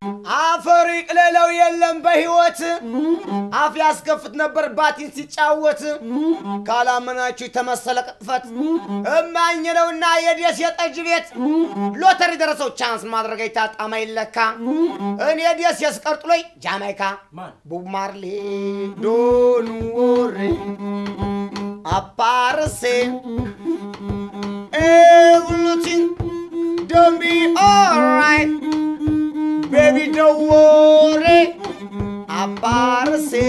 አፈር ይቅለለው የለም በሕይወት አፍ ያስከፍት ነበር ባቲን ሲጫወት ካላመናችሁ የተመሰለ ቅጥፈት እማኝ ነውና የደስ የጠጅ ቤት ሎተሪ ደረሰው ቻንስ ማድረግ አይታጣማ ይለካ እኔ ደስ የስቀርጥሎይ ጃማይካ ቦብ ማርሌ ዶን ወሬ አፓርሴ ኤቭሪቲንግ ዶን ቢ ኦልራይት ቤቢ ዶን ወሬ አፓርሴ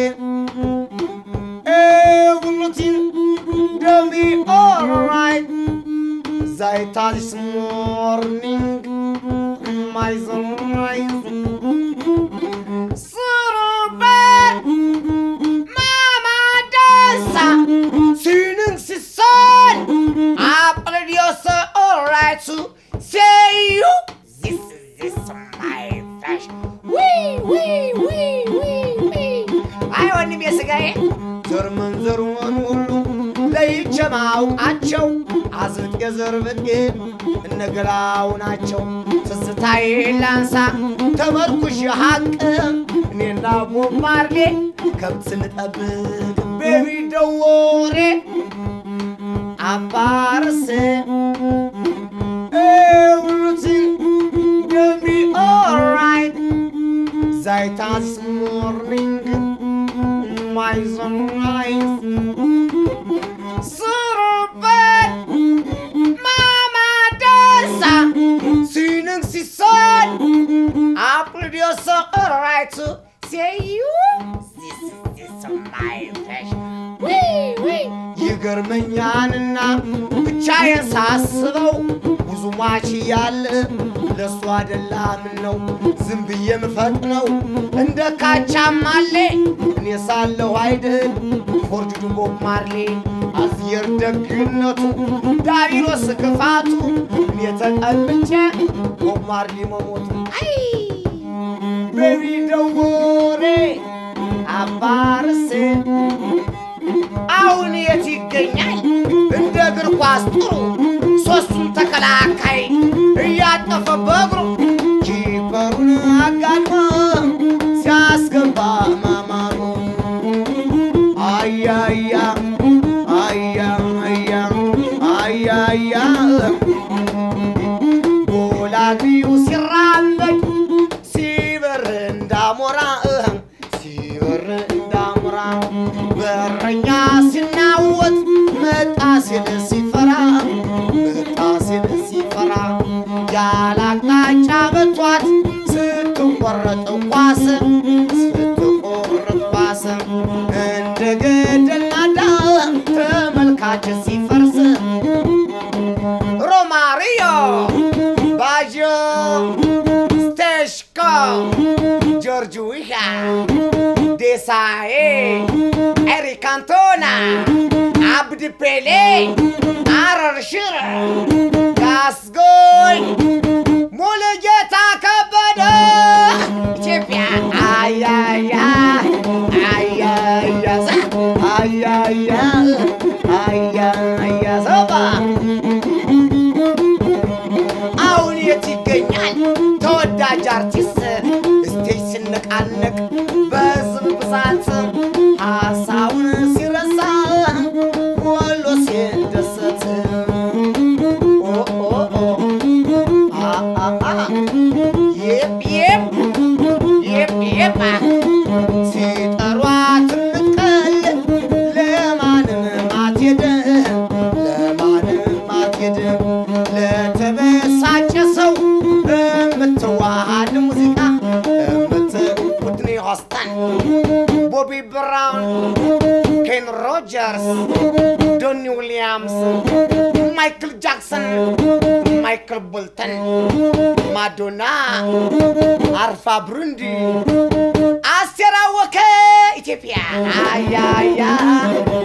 ኤቭሪቲንግ ዶን ቢ ኦልራይት Seit this morning, my sunrise. Surber, mama dansa, sinin si son. Apple Dios, alright to say you. This is this my fashion. Wee, wee, wee, wee, wee. አይ ወንድሜ ስጋዬ ዘር መንዘሩን ሁሉ ለይቼ ማውቃቸው አዝብጥ የዘር ብጤ እነገላው ናቸው። ትዝታዬ ላንሳ ተመርኩሽ ሀቅ እኔና ቦብ ማርሌ ከብት ስንጠብቅ ቤቢ ደወሬ አባርስ ኤቭሪቲንግ ገቢ ኦልራይት ዛይታስ ሞርኒንግ ማይ ሰንራይዝ Surubet Mama dansa Sinin si son Apple Dios alright to say you This is this is my fashion Wee wee ይገርመኛልና ብቻዬን ሳስበው ብዙ ማች ያለ ለእሱ አደላም ነው ዝም ብዬ የምፈጥነው እንደ ካቻማሌ እኔ ሳለሁ አይድል ፎርጅዱ ቦብ ማርሌ አዝየር ደግነቱ ዳሪኖስ ክፋቱ እኔ ተቀልቼ ቦብ ማርሌ መሞቱ አይ ቤቢ ደወሬ አባርሴ አሁን የት ይገኛል እንደ እግር ኳስ ጥሩ ሶስቱን ተከላካይ እያጠፈ በእግሩ ኪፐሩን አጋድሞ ሲያስገባ ማማሩ አያያ አያ አያ አያያ ጎላቢው ሲራመድ ሲበር እንዳሞራ ሲበር እንዳሞራ በረኛ ሲናወጥ መጣ ሲል ሲፈራ መጣ ሲል ሲፈራ ያላቅጣጫ በቷት ስትቆረጥ ኳስ ስትቆረጥ ኳስ እንደ ገደል ናዳ ተመልካች ሲፈርስ ሮማሪዮ ባጆ ስቴሽኮ ጆርጅ ዊሃ ዴሳዬ ኤሪክ አንቶና አብድ ፔሌ አረር ሽረ ጋስጎይ ሙሉጌታ ከበደ ኢትዮጵያ አያያ አያያ አያያ አያያ ሰባ አሁን የት ይገኛል ተወዳጅ አርቲስት ስቴጅ ሲነቃነቅ በህዝብ ብዛት ሀሳቡን ሲረሳ ወሎ ሲደሰት ኦ ኦ ኦ አ አ አ የፕ የፕ የፕ የፕ ሲጠሯት ምትቀል ለማንም አትሄድ ለማንም አትሄድ ለተበሳጨ ሰው የምትዋሃድ ሙዚቃ የምትውድኒ ሆስተን ቦቢ ብራውን ኬን ሮጀርስ ዶኒ ዊሊያምስ ማይክል ጃክሰን ማይክል ቦልተን ማዶና አርፋ ብሩንዲ አስቴር አወቀ ኢትዮጵያ አያያ